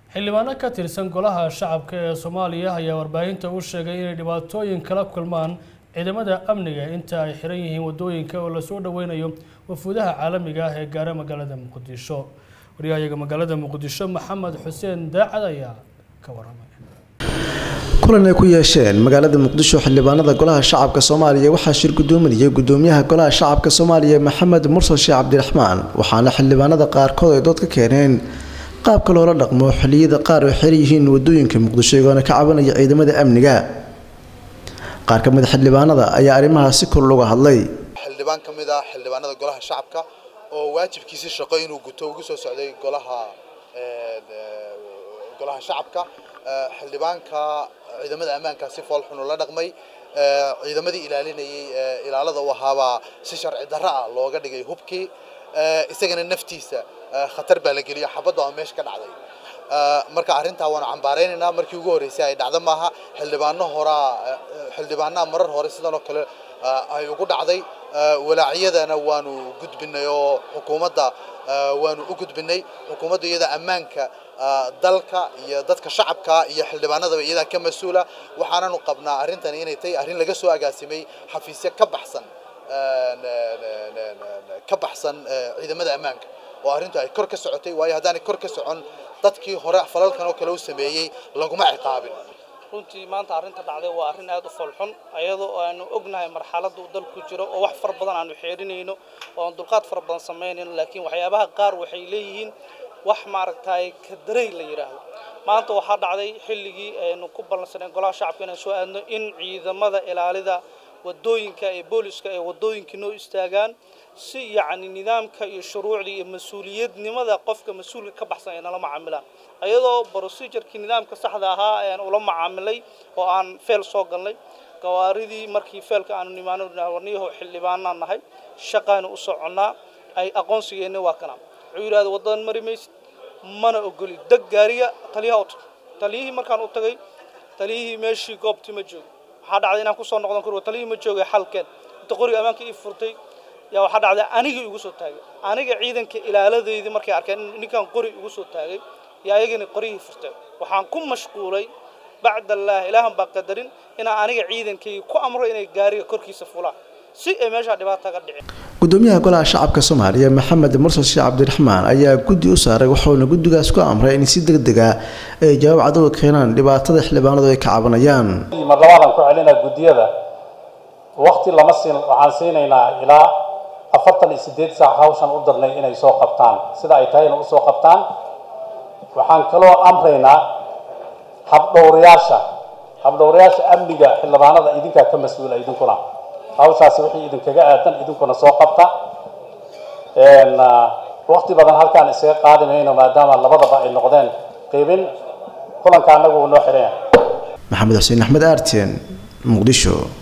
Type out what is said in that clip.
xildhibaano ka tirsan golaha shacabka ee soomaaliya ayaa warbaahinta u sheegay inay dhibaatooyin kala kulmaan ciidamada amniga inta ay xiran yihiin wadooyinka oo lasoo dhaweynayo wafuudaha caalamiga ah ee gaara magaalada muqdisho waryahayaga magaalada muqdisho maxamed xuseen daacad ayaa ka waramay kulan ay ku yeesheen magaalada muqdisho xildhibaanada golaha shacabka soomaaliya waxaa shir gudoominayay gudoomiyaha golaha shacabka soomaaliya maxamed mursal sheekh cabdiraxmaan waxaana xildhibaanada qaarkood ay dood ka keeneen qaabka loola dhaqmo xilliyada qaar oo xiran yihiin wadooyinka muqdisho iyagoona ka cabanaya ciidamada amniga qaar ka mid a xildhibaanada ayaa arrimahaas si kor looga hadlay xildhibaan ka mid ah xildhibaanada golaha shacabka oo waajibkiisi shaqo inuu guto ugu soo socday golaha golaha shacabka xildhibaanka ciidamada ammaanka si fool xun ula dhaqmay ciidamadii ilaalinayay ilaalada u ahaabaa si sharci darro ah looga dhigay hubkii isagana naftiisa khatar baa la geliyo xabadda oo meesha ka dhacday marka arrintaa waanu cambaareynayna markii ugu horreysay ay dhacdo maaha xildhibaano horaa xildhibaanaha marar hore sidan oo kale ay ugu dhacday walaacyadana waanu gudbinay oo xukuumadda waanu u gudbinay xukuumadda iyada ammaanka dalka iyo dadka shacabka iyo xildhibaanadaba iyadaa ka mas-uula waxaananu qabnaa arrintan inay tahay arrin laga soo agaasimay xafiisyo ka baxsan ka baxsan ciidamada ammaanka oo arrintu ay kor ka socotay waayo haddaanay kor ka socon dadkii hore falalkan oo kale u sameeyey laguma ciqaabin runtii maanta arrinta dhacday waa arrin aad u foolxun ayadoo aanu ognahay marxaladda uu dalku jiro oo wax fara badan aanu xeerinayno oo aan dulqaad fara badan samaynayno laakiin waxyaabaha qaar waxay leeyihiin wax maaragtay kadarey la yidhaahdo maanta waxaa dhacday xilligii aynu ku ballansaneen golaha shacabka inaan soo aadno in ciidamada ilaalida wadooyinka ee booliska ee wadooyinka noo istaagaan si yacni nidaamka iyo shuruucda iyo mas-uuliyadnimada qofka mas-uulka ka baxsan ay nala macaamilaan ayadoo procedurkii nidaamka saxda ahaa ayaan ula macaamilay oo aan feel soo galnay gawaaridii markii feelka aanu nimaano warniyaho xildhibaanaan nahay shaqaanu u soconnaa ay aqoonsigeenna waa kana wuxuu yidhahda waddadan mari maysid mana ogoli deg gaariga taliyaha u tag taliyihii markaan u tagay taliyihii meeshii goobtii ma joogo waxaa dhacday inaan kusoo noqdon karo taliyihii ma joogay xalkeen inta qoriga ammaanka ii furtay yaa waxaa dhacday anigii igu soo taagay aniga ciidanka ilaaladeydii markay arkeen ninkan qori igu soo taagay yaa ayagana qorihii furteen waxaan ku mashquulay bacd allaah ilaahan baa qadarin inaan aniga ciidankayga ku amro inay gaariga korkiisa fulaan si ay meeshaa dhibaata ga dhicin gudoomiyaha golaha shacabka soomaaliya maxamed mursal sheekh cabdiraxmaan ayaa guddi u saaray waxauna guddigaas ku amray in si deg deg ah ay jawaab cadowga keenaan dhibaatada xildhibaanadu ay ka cabanayaan mar labaadaan ku celinaa guddiyada waqti lama siin waxaan siinaynaa ilaa afartan iyo sideed saac hawshan u darnay inay soo qabtaan sida ay tahayna u soo qabtaan waxaan kaloo amraynaa habdhowrayaasha habdhowrayaasha amniga xildhibaanada idinkaa ka mas-uula idinkuna hawshaasi wixii idinkaga aadan idinkuna soo qabta waqti badan halkaan isaga qaadi mayno maadaama labadaba ay noqdeen qiibin kulanka annagu uu noo xiran yahay maxamed xuseen axmed aarten muqdisho